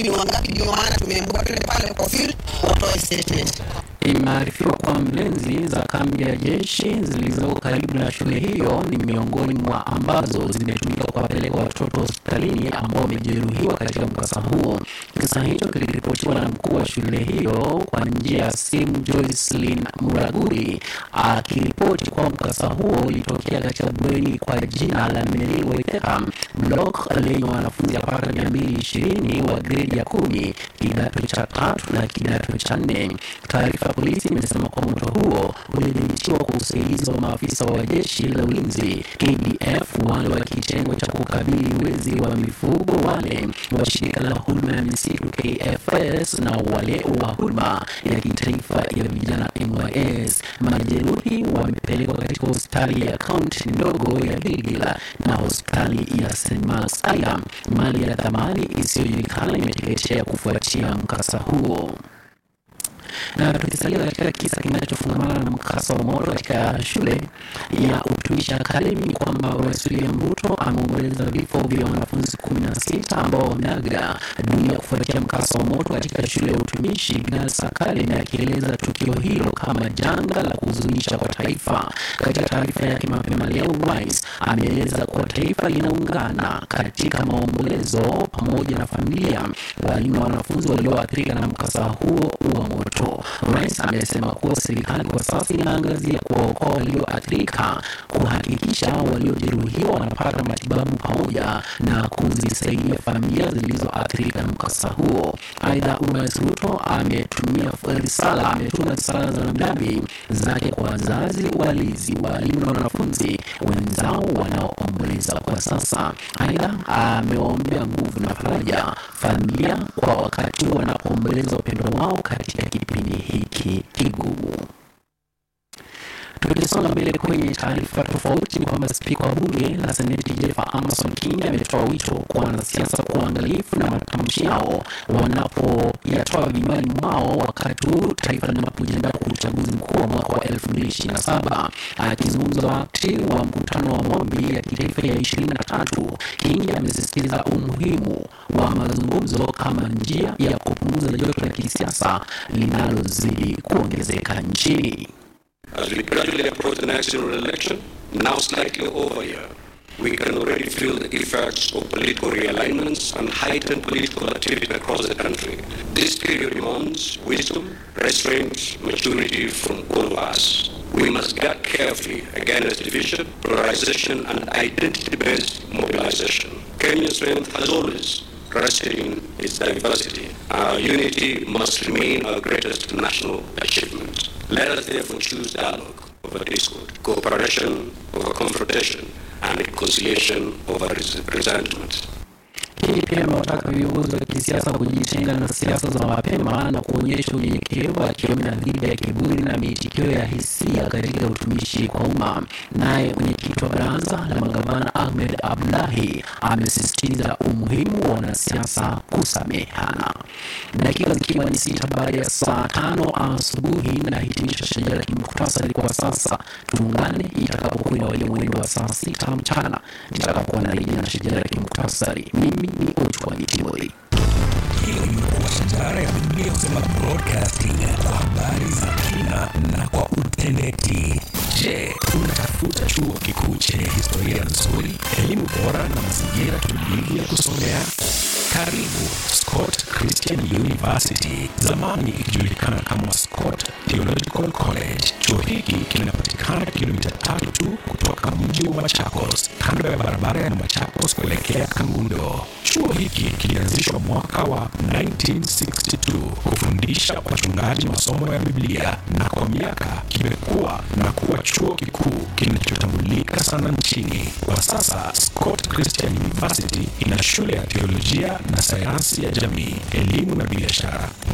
sijui ni wangapi, ndio maana tumeambiwa twende pale kwa field watoe statement. Imearifiwa kuwa mlinzi za kambi ya jeshi zilizoko karibu na shule hiyo ni miongoni mwa ambazo zimetumika kuwapeleka watoto hospitalini ambao wamejeruhiwa katika mkasa huo. Kisa hicho kiliripotiwa na mkuu wa shule hiyo kwa njia ya simu, Joycelyn Muraguri, akiripoti kuwa mkasa huo ulitokea katika bweni kwa jina la Mary Waitheka block lenye wanafunzi yapata mia mbili ishirini wa gredi ya kumi kidato cha tatu na kidato cha nne. Taarifa ya polisi imesema kuwa moto huo ulidhibitiwa kwa usaidizi wa maafisa wa jeshi la ulinzi KDF, wale wa kitengo cha kukabili wezi wa mifugo, wale wa shirika la huduma ya misitu KFS na wale wa huduma ya kitaifa ya vijana NYS. Majeruhi wamepelekwa katika hospitali ya kaunti ndogo ya Gilgil na hospitali ya St. Mark's. Aidha, mali ya thamani isiyojulikana imeteketea kufuatia mkasa huo na tukisalia katika kisa kinachofungamana na mkasa wa moto katika shule ya utumishi akademi ni kwamba Rais William Ruto ameomboleza vifo vya wanafunzi kumi na sita ambao wameaga dunia kufuatia mkasa wa moto katika shule ya utumishi Girls Academy, akieleza tukio hilo kama janga la kuhuzunisha kwa taifa. Katika taarifa yake mapema leo, rais ameeleza kuwa taifa linaungana katika maombolezo pamoja na familia, walimu na wanafunzi walioathirika na mkasa huo wa moto. Rais amesema kuwa serikali kwa sasa inaangazia kuwaokoa walioathirika, kuhakikisha waliojeruhiwa wanapata matibabu pamoja na kuzisaidia familia zilizoathirika na mkasa huo. Aidha, Rais Ruto ametumia risala ametuma risala za rambirambi zake kwa wazazi, walezi, walimu na wanafunzi wenzao wanaoomboleza kwa sasa. Aidha, amewaombea nguvu na faraja familia kwa wakati wanapoomboleza upendo wao katika kipindi hiki kigumu. Tukisonga mbele kwenye taarifa tofauti ni kwamba spika wa bunge la seneti Jennifer Amason Kingi ametoa wito kwa wanasiasa kuwa waangalifu na matamshi yao wanapoyatoa vinywani mwao wakati huu taifa linapojiandaa kwa uchaguzi mkuu wa mwaka wa 2027. Akizungumza wakati wa mkutano wa maombi ya kitaifa ya 23, Kingi amesisitiza umuhimu wa mazungumzo kama njia ya kupunguza joto la kisiasa linalozidi kuongezeka nchini. As we gradually approach the next general election, now slightly over a year, we can already feel the effects of political realignments and heightened political activity across the country. This period demands wisdom, restraint, maturity from all of us. We must guard carefully against division, polarization, and identity-based mobilization. Kenya's strength has always rested in its diversity. Our unity must remain our greatest national achievement. Let us therefore choose dialogue over discord, cooperation over confrontation, and reconciliation over res- resentment. Hii pia amewataka viongozi wa kisiasa kujitenga na siasa za mapema na kuonyesha unyenyekevu, akionya dhidi ya kiburi na miitikio ya hisia katika utumishi kwa umma. Naye mwenyekiti wa baraza la magavana Ahmed Abdullahi amesisitiza umuhimu wa wanasiasa kusamehana. Dakika zikiwa ni sita baada ya saa tano asubuhi, na hitimisha shajara ya kimuktasari kwa sasa. Tuungane itakapokuwa inawadia mwendo wa saa sita mchana nitakapokuwa narejea na shajara ya kimuktasari. Mimi ni Ochwani Timothy. Hiyo imekuwa shajara ya Biblia kusema broadcasting kwa habari za kina na kwa utendeti. Je, unatafuta chuo kikuu chenye historia nzuri, elimu bora na mazingira tulivu ya kusomea? Karibu Scott Christian University, zamani ikijulikana kama Scott Theological College. Chuo hiki kinapatikana kilomita tatu tu kutoka mji wa Machakos, kando ya barabara ya Machakos kuelekea Kangundo. Chuo hiki kilianzishwa mwaka wa 1962 kufundisha wachungaji masomo ya Biblia na kwa miaka kimekuwa na kuwa chuo kikuu kinachotambulika sana nchini. Kwa sasa Scott Christian University ina shule ya teolojia na sayansi ya jamii, elimu na biashara